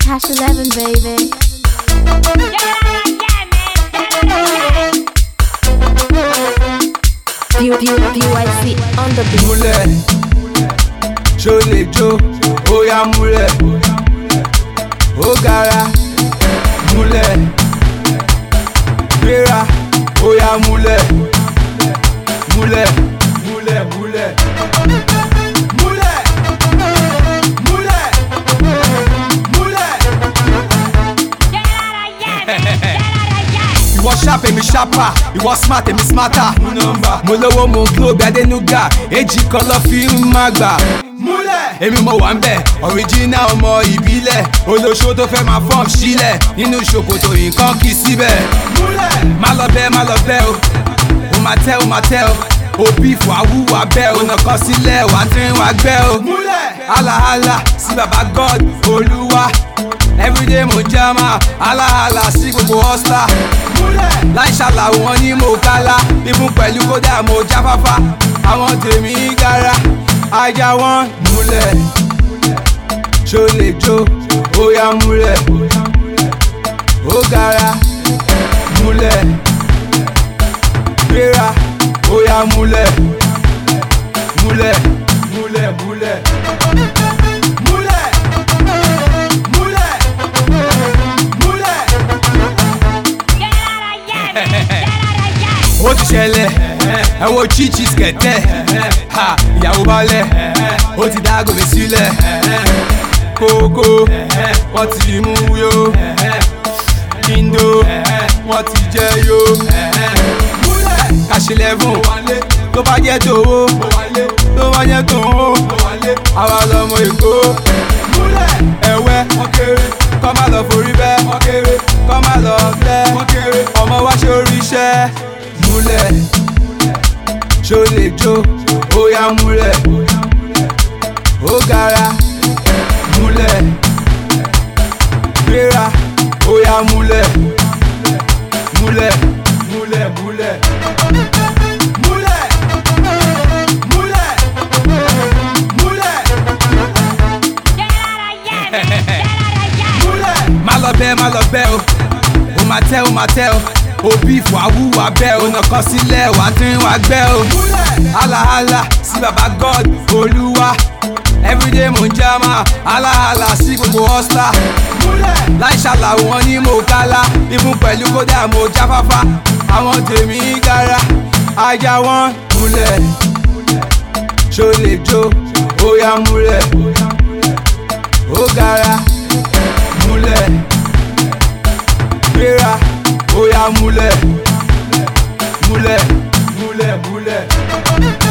Cash 11, baby. Pew, pew, PYC on the beat. múlẹ̀ ṣó lè jó ó yá múlẹ̀ ó gara múlẹ̀ gbéra ó yá múlẹ̀ múlẹ̀ múlẹ̀ múlẹ̀ múlẹ̀ múlẹ̀ múlẹ̀. ìwọ sharp èmi sharper ìwọ smart èmi smarter mú nọ́mbà mo lówó mo glow bí adénúgà èjì kan lọ fi ń má gbà. múlẹ̀ èmi mo wà ń bẹ̀ original ọmọ ìbílẹ̀ olóṣó tó fẹ́ máa fọ́ọ̀m sílẹ̀ nínú ṣòkòtò nǹkan kì í síbẹ̀. múlẹ̀ má lọ bẹ́ẹ̀ má lọ bẹ́ẹ̀ o ó máa tẹ́ ó máa tẹ́ o òbí fún awúwà bẹ́ẹ̀ o nàkan sílẹ̀ wà á tẹ́ wà gbẹ́ o. múlẹ̀ halahala sí baba god olúwa everyday mo jama halahala sí gbogbo hustler láì ṣàlàwò wọn ní mo kálá ibùn pẹ̀lú kódà mo jáfáfá àwọn tèmi gara ajá wọn múlẹ̀ ṣó lè jó ó yá múlẹ̀ ó gara múlẹ̀ gbéra ó yá múlẹ̀ múlẹ̀ múlẹ̀ múlẹ̀ múlẹ̀ múlẹ̀ múlẹ̀. ó ti ṣẹlẹ̀ ẹ wo chichi skẹ̀tẹ̀ ha ìyàwó balẹ̀ ó ti dá gòmè sílẹ̀ kókó wọ́n ti mú yó kíndó wọ́n ti jẹ́ yó kàṣílẹ̀fún tó bá jẹ́ tòwó tó bá jẹ́ tòwó àwa lọmọ èkó ẹ̀wẹ́ kọ́ má lọ forí bẹ́ kọ́ má lọ tẹ́ ọmọ wa ṣe oríṣẹ́ múlẹ̀ ṣó lè jó ó yá múlẹ̀ ó gara múlẹ̀ gbéra ó yá múlẹ̀ múlẹ̀ múlẹ̀ múlẹ̀ múlẹ̀ múlẹ̀ múlẹ̀ múlẹ̀ má lọ bẹ́ẹ̀ má lọ bẹ́ẹ̀ o ó máa tẹ́ ó máa tẹ́ o òbí fún awúwà bẹ́ẹ̀ o nàkan sílẹ̀ wà á tún wà gbẹ́ o halahala sí baba god olúwa everyday mo ń jama halahala sí gbogbo hustler láì ṣàlàwò wọn ní mo kálá ibùn pẹ̀lú kódà mo jáfáfá àwọn tèmi gara ajá wọn múlẹ̀ ṣó lè jó ó yá múlẹ̀ ó gara múlẹ̀ gbéra ó yá múlẹ̀ múlẹ̀ múlẹ̀ múlẹ̀.